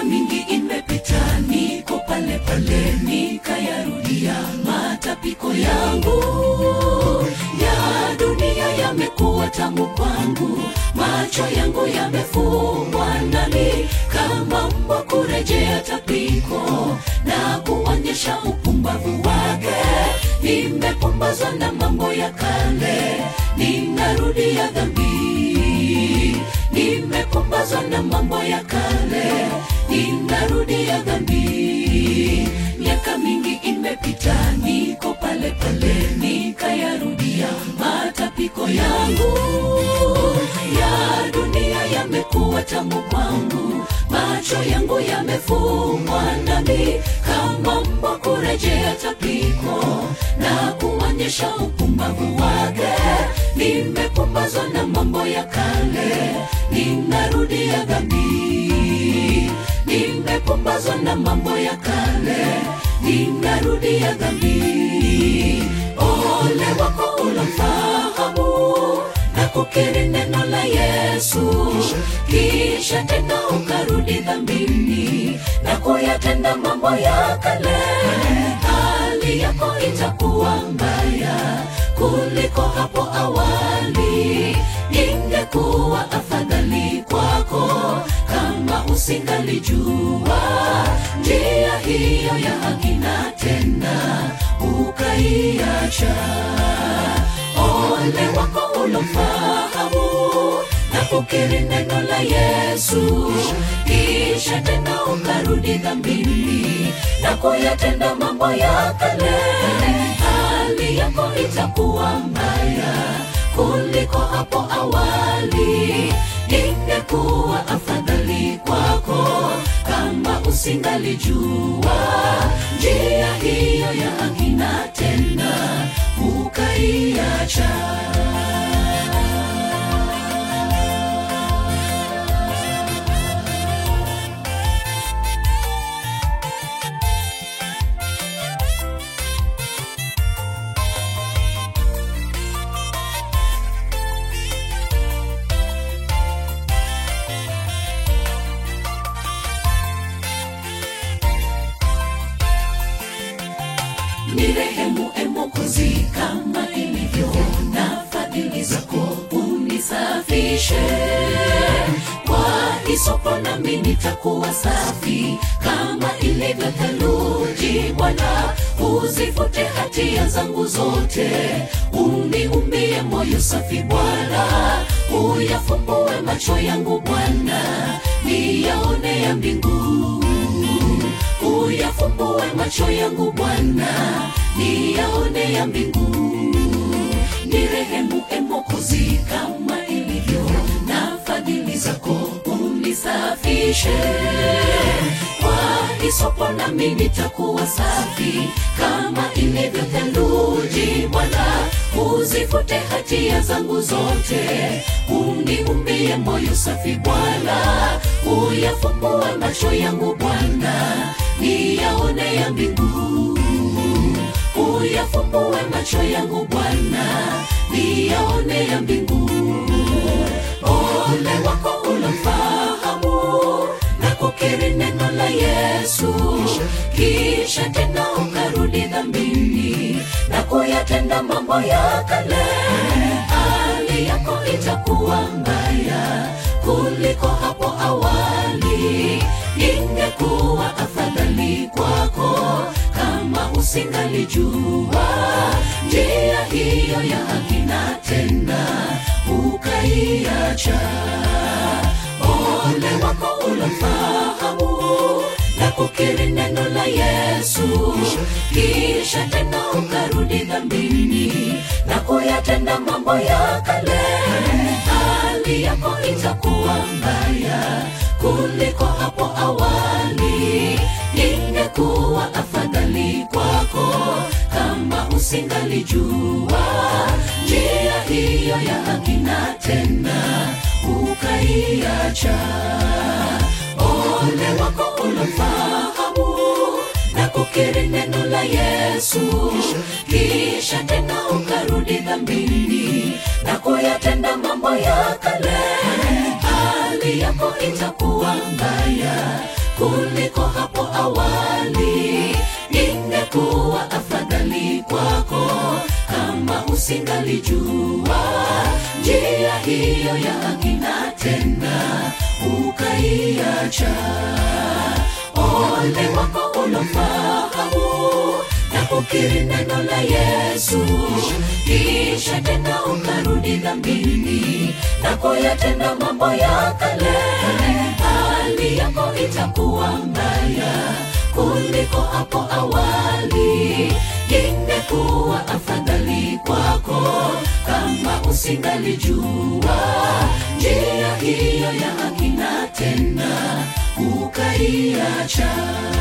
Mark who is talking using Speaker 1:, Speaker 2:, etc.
Speaker 1: mingi imepita niko pale pale nikayarudia matapiko yangu ya dunia yamekuwa tamu kwangu macho yangu yamefungwa ndani kama mbwa kurejea tapiko na kuonyesha upumbavu wake nimepumbazwa na mambo ya kale ninarudia dhambi nimepumbazwa na mambo ya kale ninarudia dhambi miaka mingi imepita niko pale pale nikayarudia matapiko yangu ya dunia yamekuwa tamu kwangu macho yangu yamefungwa ndani kama mbwa kurejea tapiko na kuonyesha upumbavu wake nimepumbazwa na mambo ya kale ninarudia dhambi nimepumbazwa na mambo ya kale ninarudia dhambi ole wako ulomfahamu na kukiri neno la yesu kisha tena ukarudi dhambini na kuyatenda mambo ya kale hali yako itakuwa mbaya kuliko hapo awali ingekuwa afadhali kwako kama usingalijua njia hiyo ya hakina tena ukaiacha ole wako ulomfahamu na kukiri neno la yesu kisha tena ukarudi dhambini na kuyatenda mambo ya kale hali yako itakuwa mbaya kuliko hapo awali ingekuwa afadhali kwako kama usingalijua njia hiyo ya hakina tena ukaiacha ni rehemu emokozi kama ilivyo na fadhili zako unisafishe kwa isopo nami nitakuwa safi kama ilivyo theluji bwana uzifute hatia zangu zote uniumbie moyo safi bwana uyafumbue macho yangu bwana niyaone ya mbingu uyafumbue macho yangu bwana niyaone ya mbingu ni rehemu emokozi kama ilivyo na fadhili zako unisafishe kwa isopo nami nitakuwa safi kama ilivyo theluji bwana uzifute hatia zangu zote uniumbie moyo safi bwana uyafumbue macho yangu bwana niyaone ya mbingu uyafumbue macho yangu bwana niyaone ya mbingu ole wako ulomfahamu na kukiri neno la yesu kisha tena ukarudi dhambini na kuyatenda mambo ya kale hali yako itakuwa mbaya kuliko hapo awali ingekuwa afadhali kwako kama usingalijua njia hiyo ya hakina tena ukaiacha ole wako ulomfahamu na kukiri neno la yesu kisha tena ukarudi dhambini na kuyatenda mambo ya kale hali yako itakuwa mbaya kuliko hapo awali ingekuwa afadhali kwako kama usingalijua njia hiyo ya hakina tena ukaiacha ole wako ulomfahamu na kukiri neno la yesu kisha tena ukarudi dhambini na kuyatenda mambo ya kale hali yako itakuwa mbaya kuliko hapo awali ingekuwa afadhali kwako kama usingalijua njia hiyo ya akina tena ukaiacha ole wako ulofahamu na kukiri neno la yesu kisha tena ukarudi dhambini na kuyatenda mambo ya kale hali yako itakuwa mbaya kuliko hapo awali ingekuwa afadhali kwako kama usingalijua njia hiyo ya akina tena ukaiacha